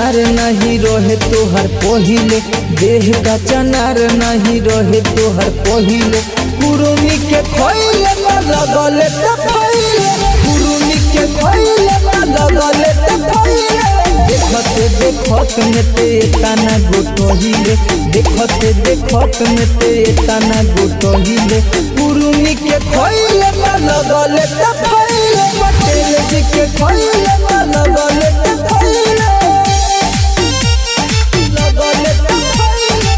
चनार नहीं रहे तोहर पहिले देह का चनार नहीं रहे तोहर पहिले कुरुमी के खोइले ना लगले त फैले कुरुमी के खोइले ना लगले त फैले देखते देखत में ते तना गोटहिले देखते देखत में ते तना गोटहिले कुरुमी के खोइले ना लगले त फैले पटेल जी के खोइले ना लगले त फैले लगले त फैले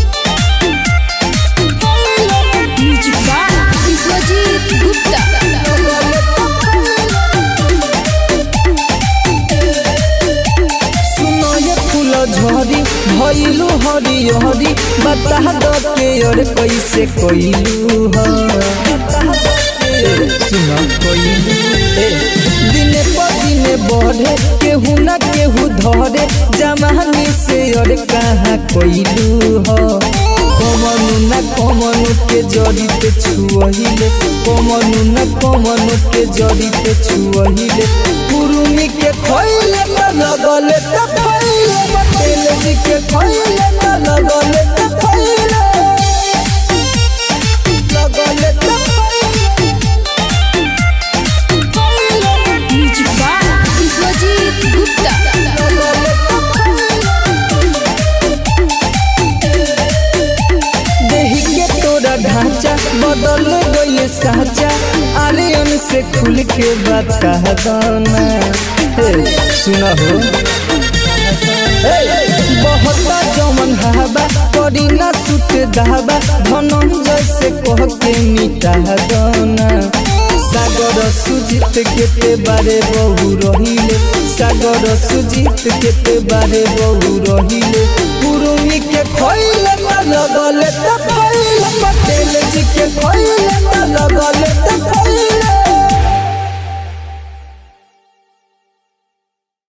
म्यूजिक बाय विश्वजीत गुप्ता लगले त सुनो ये फूल झरी भइलु हरी हरी बता द के और कैसे कइलु ह सुनो कइलु ए दिने पर दिने बढ़े केहू ना केहू धरे जमानी से और कहाँ कइलु ह कमनु न कमनु के जड़िते छुअहिले कमनु न कमनु के जड़िते छुअहिले कुरुमी के खइले न लगले त फैले पटेल जी के खइले न लगले त फैले लगले त फैले म्यूजिक बाय विश्वजीत गुप्ता लगले त देही के तोरा ढांचा बदल गइल साचा आर्यन से खुल के बता दाना हे सुना हो बहुत जमन हवा करी ना सुत दहबा धनंजय से कह के मिटा दाना सागर सुजीत के ते बारे बहु रहिले सागर सुजीत के ते बारे बहु रहिले कुरुमी के खइले ना लगले त फैले पटेल जी के खइले